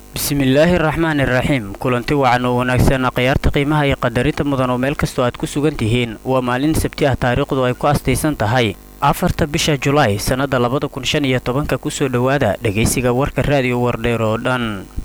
bismillaahi raxmaani raxiim kulanti wacan oo wanaagsan khiyaarta qiimaha iyo qadarinta mudan oo meel kastoo aad ku sugan tihiin waa maalin sabti ah taariikhdu ay ku astaysan tahay afarta bisha julaay sannadda labada kun shan iyo tobanka kusoo dhowaada dhegaysiga warka raadiyo wardheer oo dhan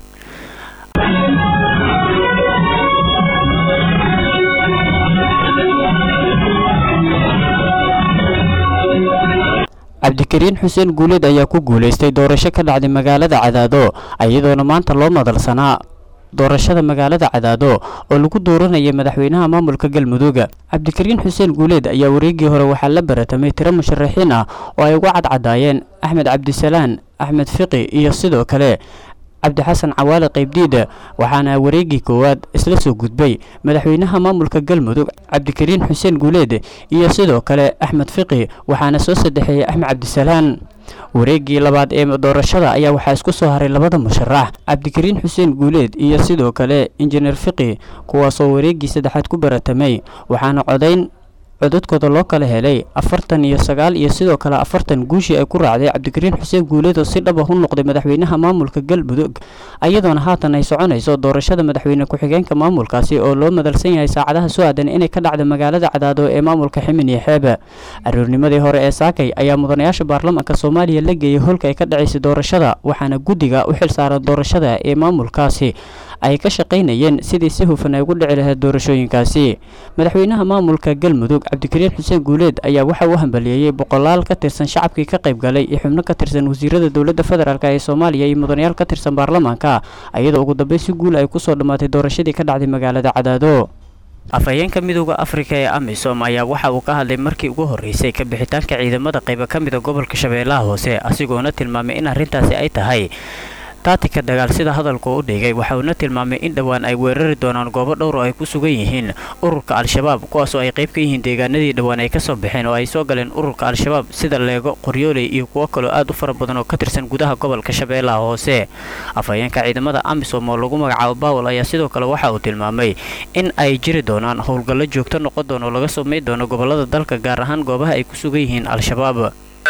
cabdikariin xuseen guuleed ayaa ku guulaystay doorasho ka dhacday magaalada cadaado iyadoona maanta loo madalsanaa doorashada magaalada cadaado oo lagu dooranayay madaxweynaha maamulka galmudug cabdikariin xuseen guuleed ayaa wareegii hore waxaa la baratamay tiro musharaxiin ah oo ay uga cadcadaayeen axmed cabdisalaan axmed fiqi iyo sidoo kale cabdixasan cawaale qaybdiida waxaana wareegii koowaad isla soo gudbay madaxweynaha maamulka galmudug cabdikariin xuseen guuleed iyo sidoo kale axmed fiqi waxaana soo saddexeeyey axmed cabdisalaan wareegii labaad ee doorashada ayaa waxaa isku soo haray labada musharax cabdikariin xuseen guuleed iyo sidoo kale injineer fiqi kuwaasoo wareegii saddexaad ku baratamay waxaana codayn codadkooda loo kala helay afartan iyo sagaal iyo sidoo kale afartan guushii ay ku raacday cabdikariin xuseen guuleed oo si dhab ah u noqday madaxweynaha maamulka galmudug iyadoona haatan ay soconayso doorashada madaxweyne ku-xigeenka maamulkaasi oo loo madalsan yahay saacadaha soo aadan inay ka dhacda magaalada cadaado ee maamulka ximin iyo xeebe aroornimadii hore ee saakay ayaa mudanayaasha baarlamaanka soomaaliya la geeyay holka ay ka dhacaysay doorashada waxaana guddiga u xilsaaran doorashada ee maamulkaasi ay ka shaqaynayeen sidii si hufan ay ugu dhici lahayd doorashooyinkaasi madaxweynaha maamulka galmudug cabdikariin xuseen guuleed ayaa waxa uu hambaliyeeyey boqolaal ka tirsan shacabkii ka qayb galay iyo xubno ka tirsan wasiirada dowladda federaalk ee soomaaliya iyo mudanayaal ka tirsan baarlamaanka iyadoo ugu dambeyn si guul ay kusoo dhammaatay doorashadii ka dhacday magaalada cadaado afhayeenka midooda afrika ee amisom ayaa waxa uu ka hadlay markii ugu horreysay ka bixitaanka ciidamada qayba ka mida gobolka shabeellaha hoose asigoona tilmaamay in arrintaasi ay tahay taatika dagaal sida hadalka u dhigay waxa uuna tilmaamay in dhowaan ay weerari doonaan goobo dhowr oo ay ku sugan yihiin ururka al-shabaab kuwaasoo ay qayb ka yihiin deegaanadii dhowaan ay ka soo baxeen oo ay soo galeen ururka al-shabaab sida leego qoryooley iyo kuwo kaloo aad u fara badan oo ka tirsan gudaha gobolka shabeellaha hoose afhayeenka ciidamada amisom oo lagu magacaabo bawel ayaa sidoo kale waxa uu tilmaamay in ay jiri doonaan howlgallo joogto noqon doon oo laga samayn doono gobolada dalka gaar ahaan goobaha ay ku sugan yihiin al-shabaab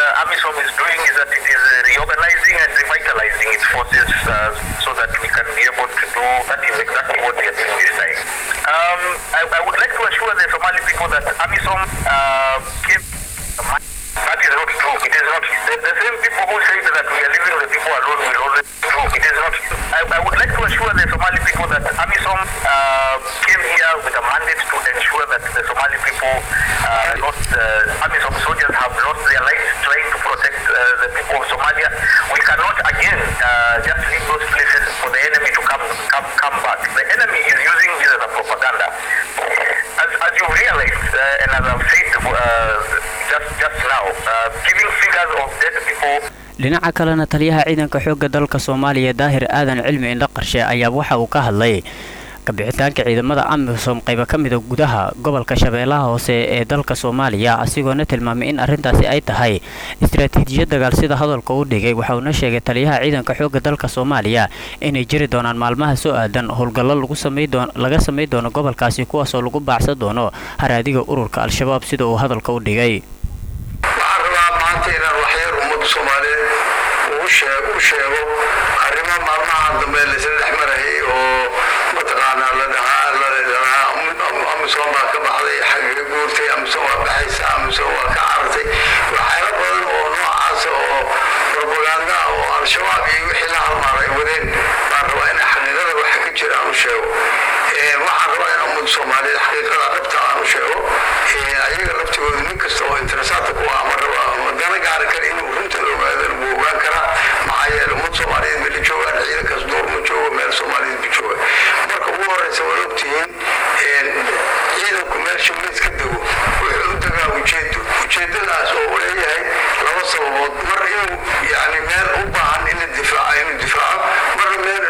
revitalizing its forces uh, so that we can be able to do that is exactly what we are doing this time. Um, I, I would like to assure the Somali people that AMISOM uh, came. That is not true. It is not. The, the same people who say that we are leaving the people alone will always true. It is not. I, I would like to assure the Somali people that AMISOM uh, came here with a mandate to ensure that the Somali people uh, lost. Uh, AMISOM soldiers have lost their lives trying to protect uh, the people of Somalia. We cannot again uh, just leave those places for the enemy to come come come back. The enemy is using this as a propaganda. As, as you realized, uh, and as I've said uh, just just now, uh, giving figures of dead people. dhinaca kalena taliyaha ciidanka xoogga dalka soomaaliya daahir aadan cilmi indho qarshe ayaa waxa uu ka hadlay kabixitaanka ciidamada amisom qayba ka mida gudaha gobolka shabeellaha hoose ee dalka soomaaliya asigoona tilmaamay in arrintaasi ay tahay istaraatiijiyad dagaal sida hadalka u dhigay waxa uuna sheegay taliyaha ciidanka xoogga dalka soomaaliya inay jiri doonaan maalmaha soo aadan howlgallo laga samay doono gobolkaasi kuwaasoo lagu baacsan doono haraadiga ururka al-shabaab sida uu hadalka u dhigay u sheego arrimo maalmaha dambe laysla dhex marayay oo mataqaanaa la dhahaa ladhahaa amisom baa ka baxday xagga guurtay amisom waa baxaysa amisom waa ka carartay waxyaalo badan oo noocaasa oo propaganda oo al-shabaab iyo wixii la halmaaray wadeen baan rabaa in xaqiiqada waxa ka jira aan u sheego waxaan rabaa in ummada soomaaliyeed xaqiiqada dhabta aan u sheego ayaga laftigooda nin kasta oo interesaata ku ah ma raba dana gaari kara inuu runta la ogaadana wuu ogaan karaa maxaa yeele ummad soomaaliyeed meel joogaan ciidankaas door ma joogo meel soomaaliyeed ma jooga marka ugu horeysa waad ogtihiin ciidanku meesha meys ka dego wuxuu u degaa ujeedo ujeedadaas oo uu leeyahay laba sababood mar inuu yani meel u baahan in la difaaco inuu difaaco marna meel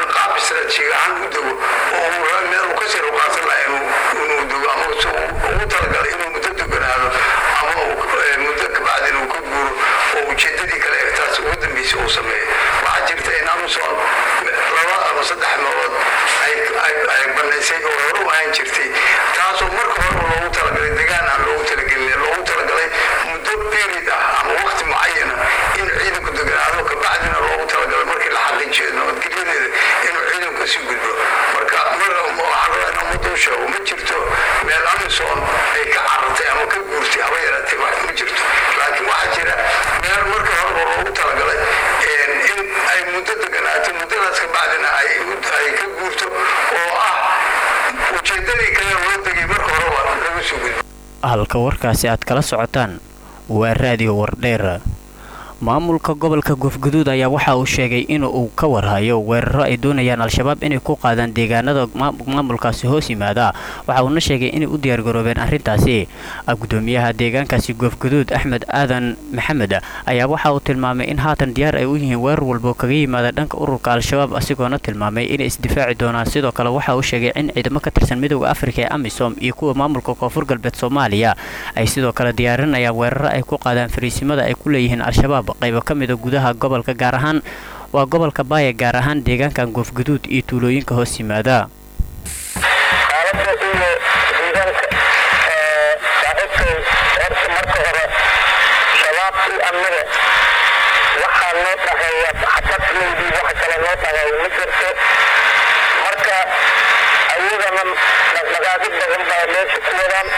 markaas ka bacdina ay ay ka guurto oo ah ujeedadii kale loo tegay marka horeba lagu soo gudbo halka warkaasi aad kala socotaan waa raadiyo wardheer maamulka gobolka goofguduud ayaa waxa uu sheegay in uu ka warhayo weeraro ay doonayaan al-shabaab inay ku qaadaan deegaanada maamulkaasi hoos yimaada waxa uuna sheegay inay u diyaargaroobeen arrintaasi gudoomiyaha deegaankaasi goofguduud axmed aadan maxamed ayaa waxa uu tilmaamay in haatan diyaar ay u yihiin weerar walbo kaga yimaada dhanka ururka al-shabaab asigoona tilmaamay inay isdifaaci doonaan sidoo kale waxa uu sheegay in ciidamo ka tirsan midooda afrika ee amisom iyo kuwa maamulka koonfur galbeed soomaaliya ay sidoo kale diyaarinayaan weeraro ay ku qaadaan fariisimada ay ku leeyihiin al-shabaab qaybo ka mida gudaha gobolka gaar ahaan waa gobolka baaya gaar ahaan deegaankan goofguduud iyo tuulooyinka hoos yimaada xaaladda iyo deegaanka saaxiibkay horta marka hore shabaab iyo annaga waxaa noo dhaheeya xabadleydii wax kale noo dhaheeya ma jirto marka ayagana dhaqdhaqaaqid badan baa meesha ku wadaan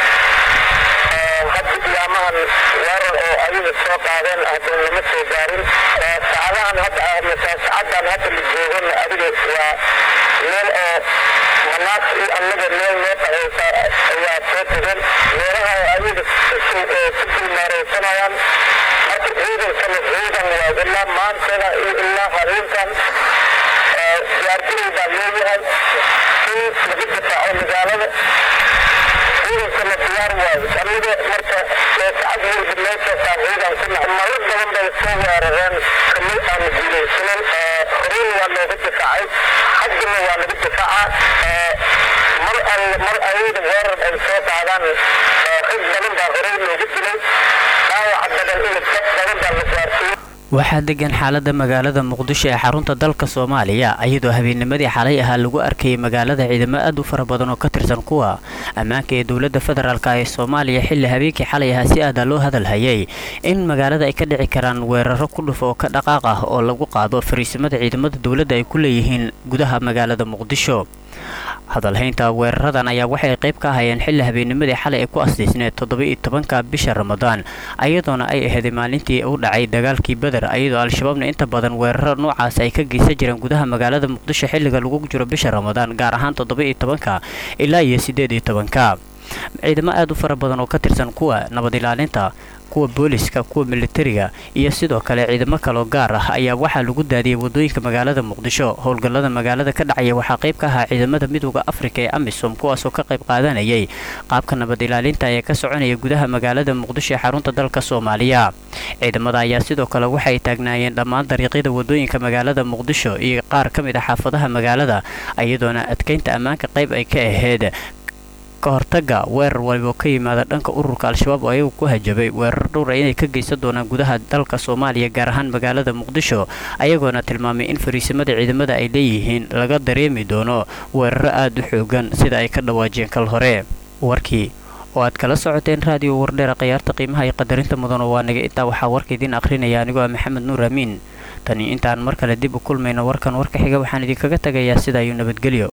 hadda iyaamahan weerar oo ayaga soo qaadeen haddana lama soo gaarin saacadahan hadda saacadan hadda la joogana adiga waa meel oo manaas iyo annaga meel noo dhahaysa ayaa soo tegeen meelaha ayaga ku dulmaareysanayaan marka ciidankana ciidan waa ilaa maantana iyo ilaa habeenkan diyaargarow baa leeyahay in laga difaaco magaalada ciidankana diyaar waayo aniga marka saacad walba meeshaasaan ciidan ku nahay marar badan bay soo weerareen kamid aan guulaysanin horeyna waa looga difaacay haddana waa laga difaacaa mar alle mar ayada weerar ay soo qaadaan rag badan baa horey looga dilay dhaawaca badan in dad badan baa la gaarsiiyey waxaa degan xaalada magaalada muqdisho ee xarunta dalka soomaaliya iyadoo habeennimadii xalay ahaa lagu arkayay magaalada ciidamo aad u fara badan oo ka tirsan kuwa ammaanka ee dowladda federaalk ee soomaaliya xilli habeenkii xalay ahaa si aada loo hadalhayay in magaalada ay ka dhici karaan weeraro ku dhuf oo ka dhaqaaq ah oo lagu qaado fariisimada ciidamada dowladda ay ku leeyihiin gudaha magaalada muqdisho hadalhaynta weeraradan ayaa waxay qayb ka ahayeen xilli habeennimadii xalay ay ku asdiisneed toddoba-iyo tobanka bisha ramadaan ayadoona ay aheeday maalintii u dhacay dagaalkii beder ayadoo al-shabaabna inta badan weeraro noocaas ay ka geysan jireen gudaha magaalada muqdisho xilliga lagu jiro bisha ramadaan gaar ahaan toddoba-iyo tobanka ilaa iyo siddeed iyo tobanka ciidamo aad u fara badan oo ka tirsan kuwa nabad ilaalinta kuwa booliska kuwa militariga iyo sidoo kale ciidamo kaloo gaar ah ayaa waxaa lagu daadiyey wadooyinka magaalada muqdisho howlgallada magaalada ka dhacaya waxaa qayb ka ahaa ciidamada midooda afrika ee amisom kuwaasoo ka qayb qaadanayay qaabka nabad ilaalinta ee ka soconaya gudaha magaalada muqdisho ee xarunta dalka soomaaliya ciidamada ayaa sidoo kale waxay taagnaayeen dhammaan dariiqyada wadooyinka magaalada muqdisho iyo qaar ka mid ah xaafadaha magaalada iyadoona adkeynta ammaanka qayb ay ka ahayd ka hortaga weerar waliba ka yimaada dhanka ururka al-shabaab oo ayagu ku hajabay weerar dhowra inay ka geysan doonaan gudaha dalka soomaaliya gaar ahaan magaalada muqdisho ayagoona tilmaamay in fariisimada ciidamada ay leeyihiin laga dareemi doono weeraro aada u xoogan sida ay ka dhawaajeen kal hore warkii oo aad kala socoteen raadiyo wardheera khayaarta qiimaha iyo qadarinta mudan oo waa naga intaa waxaa warka idiin akhrinaya anigoo ah maxamed nuur amiin tani intaan mar kale dib u kulmayno warkan warka xiga waxaan idinkaga tagayaa sidaa iyo nabadgelyo